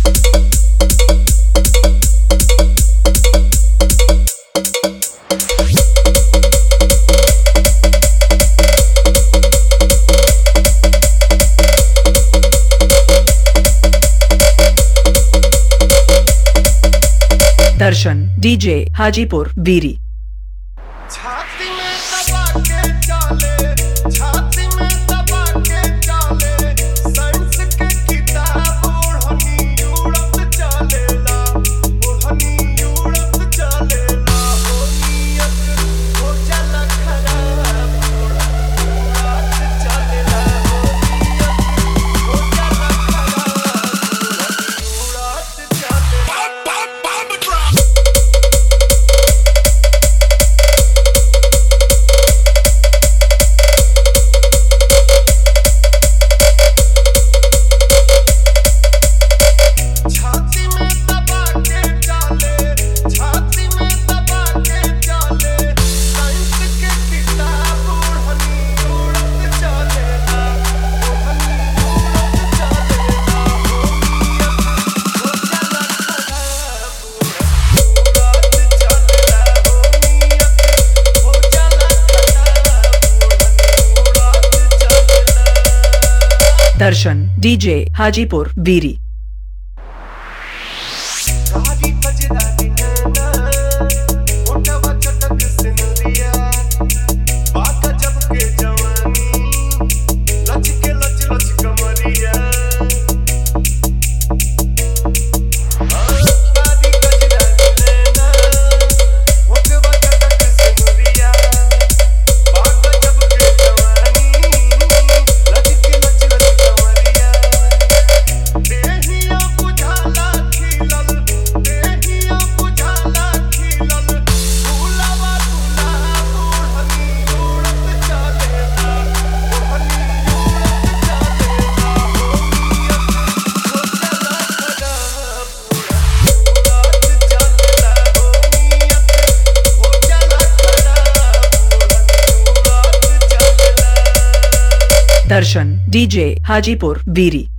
दर्शन डीजे हाजीपुर बीरी छाती में दबा के चाले छाती में दबा के चाले साइंस के किताब ओढ़नी यूरोप चलेला ओढ़नी यूरोप चलेला हो नियत हो जाला खराब रात चलेला हो नियत हो जाला खराब रात चलेला छाती में दबा के चाले छाती में दबा के चाले साइंस के किताब ओढ़नी उड़त चलेला ओढ़नी उड़त चलेला हो नियत हो जाला खराब उड़त चलेला हो नियत हो जाला खराब ओढ़नी उड़त चलेला दर्शन डीजे हाजीपुर बीरी गाड़ी बजरानी नैना ओटवा चटक सिंदरिया बाका जब के जवानी लच के लच लच कमरिया गाड़ी बजरानी नैना ओटवा चटक सिंदरिया बाका जब के जवानी लच के लच लच कमरिया देहिया बुझाला खिलल देहिया बुझाला खिलल फूलवा गुलाब ओढ़नी उड़त चलेला ओढ़नी उड़त चलेला हो नियत हो जाला खराब उड़त चलेला हो नियत हो जाला खराब ओढ़नी उड़त चलेला दर्शन डीजे हाजीपुर बीरी